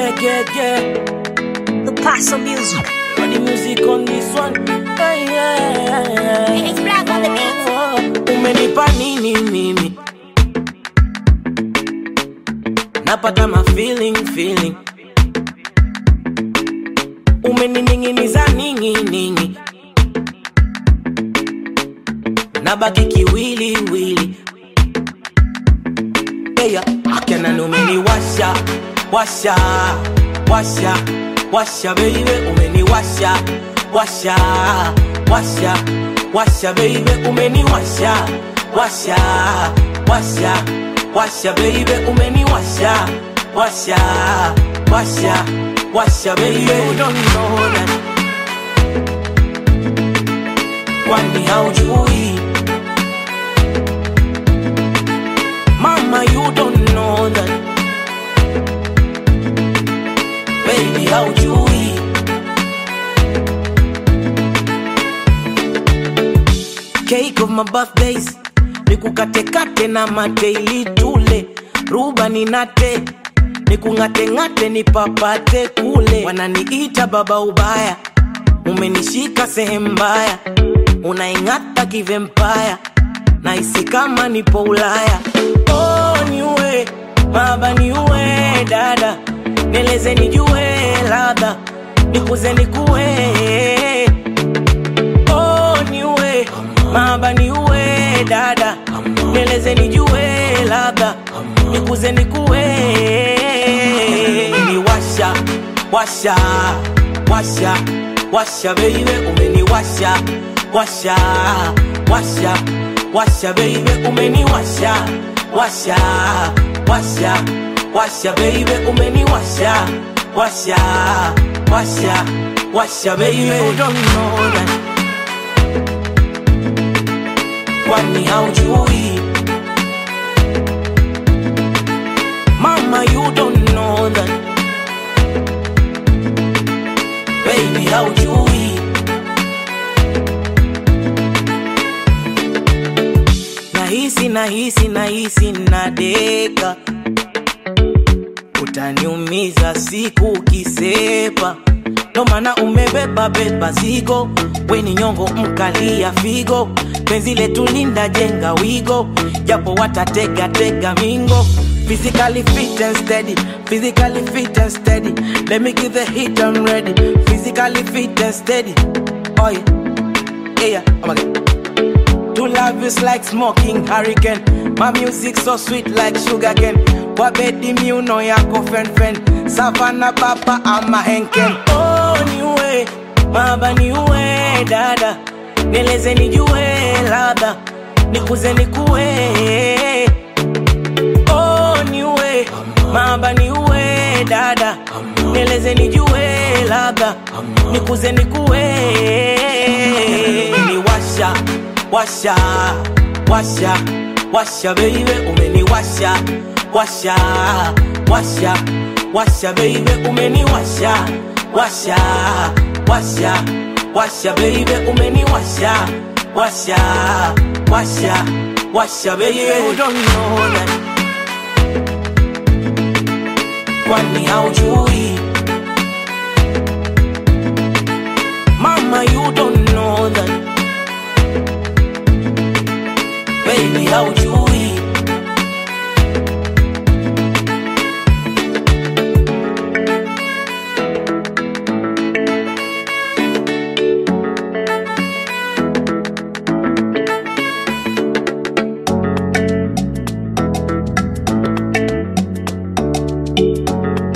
Yeah, yeah, yeah. The Paso music. Got the music on this one. Hey, yeah, yeah. It's black on the beat. Oh, umenipa nini mimi? Napata ma feeling feeling. Umenining'iniza ningi ningi. Nabaki kiwili wili. Hey, akena numeniwasha washa washa washa baby umeniwasha washa washa washa baby umeniwasha washa washa washa baby umeniwasha washa washa washa baby you don't know that kwani haujui mama you don't know that baby haujui cake of my birthdays nikukatekate na mateili tule ruba ninate nikung'ateng'ate nipapate kule wananiita baba ubaya umenishika sehemu mbaya unaing'ata kivempaya naisi kama nipo ulaya oh, niue baba niue dada nieleze nijue ladha nikuze nikue oh, niue baba niue dada nieleze nijue ladha nikuze nikue niwasha washa washa washa baby umeniwasha washa washa washa baby umeniwasha washa washa washa baby umeniwasha washa washa washa baby you don't know that kwani haujui mama you don't know that baby haujui nahisi nahisi nahisi nadeka utaniumiza siku ukisepa ndo maana umebeba beba zigo weni nyongo mkalia figo penzi letu linda jenga wigo japo watatega tega mingo physically fit and steady physically fit and steady let me give the hit I'm ready physically fit and steady oh yeah yeah oh my God. To love is like smoking hurricane. My music so sweet like sugar cane. Wabedi miuno yako fen fen. Savana papa ama henken. Oh niue, baba niue dada. Nieleze nijue ladha. Nikuze nikue. Oh niue, baba niue dada. Nieleze nijue ladha. Nikuze nikue. Niwasha washa washa washa baby umeniwasha washa washa washa baby umeniwasha washa washa washa baby umeniwasha washa washa washa baby you don't know that kwani haujui mama you don't know that baby haujui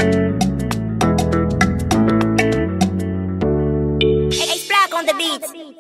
It's black on the beat.